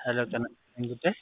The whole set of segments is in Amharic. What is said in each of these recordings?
ሄሎ ጤና ይስጥልኝ ጉዳይ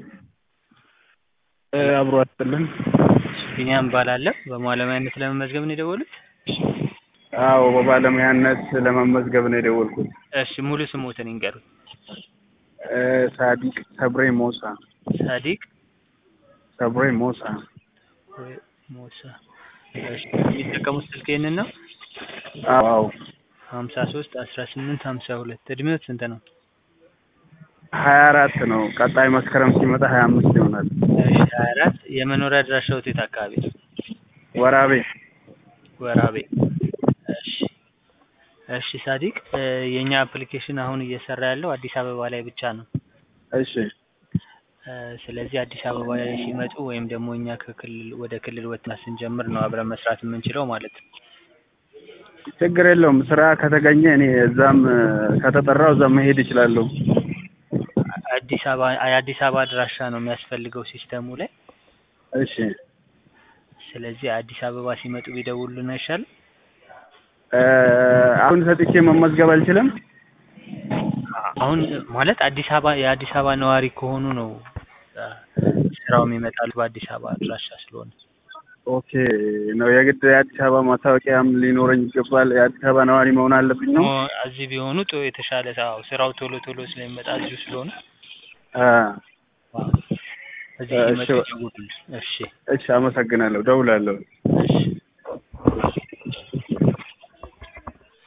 አብሮ አስጥልን ቢኒያም እባላለሁ። በባለሙያነት ለመመዝገብ ነው የደወሉት? አዎ በባለሙያነት ለመመዝገብ ነው የደወልኩት። እሺ ሙሉ ስሞትን ይንገሩኝ? እ ሳዲቅ ሰብሬ ሞሳ ሳዲቅ ሰብሬ ሞሳ ወይ ሞሳ። እሺ የሚጠቀሙት ስልክ ይህንን ነው? አዎ አዎ ሀምሳ ሶስት አስራ ስምንት ሀምሳ ሁለት እድሜዎት ስንት ነው? ሀያ አራት ነው። ቀጣይ መስከረም ሲመጣ ሀያ አምስት ይሆናል። እሺ ሀያ አራት የመኖሪያ አድራሻዎት የት አካባቢ ነው? ወራቤ ወራቤ። እሺ እሺ ሳዲቅ እ የእኛ አፕሊኬሽን አሁን እየሰራ ያለው አዲስ አበባ ላይ ብቻ ነው። እሺ እ ስለዚህ አዲስ አበባ ላይ ሲመጡ ወይም ደግሞ እኛ ከክልል ወደ ክልል ወጥና ስንጀምር ነው አብረን መስራት የምንችለው ማለት ነው። ችግር የለውም። ስራ ከተገኘ እኔ እዛም እ ከተጠራው እዛም መሄድ እችላለሁ። አዲስ አበባ የአዲስ አበባ አድራሻ ነው የሚያስፈልገው ሲስተሙ ላይ። እሺ ስለዚህ አዲስ አበባ ሲመጡ ቢደውሉልን አይሻልም? እ አሁን ሰጥቼ መመዝገብ አልችልም? አሁን ማለት አዲስ አበባ የአዲስ አበባ ነዋሪ ከሆኑ ነው እ ስራው የሚመጣሉ በአዲስ አበባ አድራሻ ስለሆነ። ኦኬ ነው የግድ የአዲስ አበባ ማስታወቂያም ሊኖረኝ ይገባል። የአዲስ አበባ ነዋሪ መሆን አለብኝ ነው? ኦ እዚህ ቢሆኑ ጥሩ የተሻለ አዎ ስራው ቶሎ ቶሎ ስለሚመጣ እዚሁ ስለሆነ አ አዎ እዚህ እሺ ሲመጡ ይደውሉልን። እሺ እሺ አመሰግናለሁ። ደውላለሁ። እሺ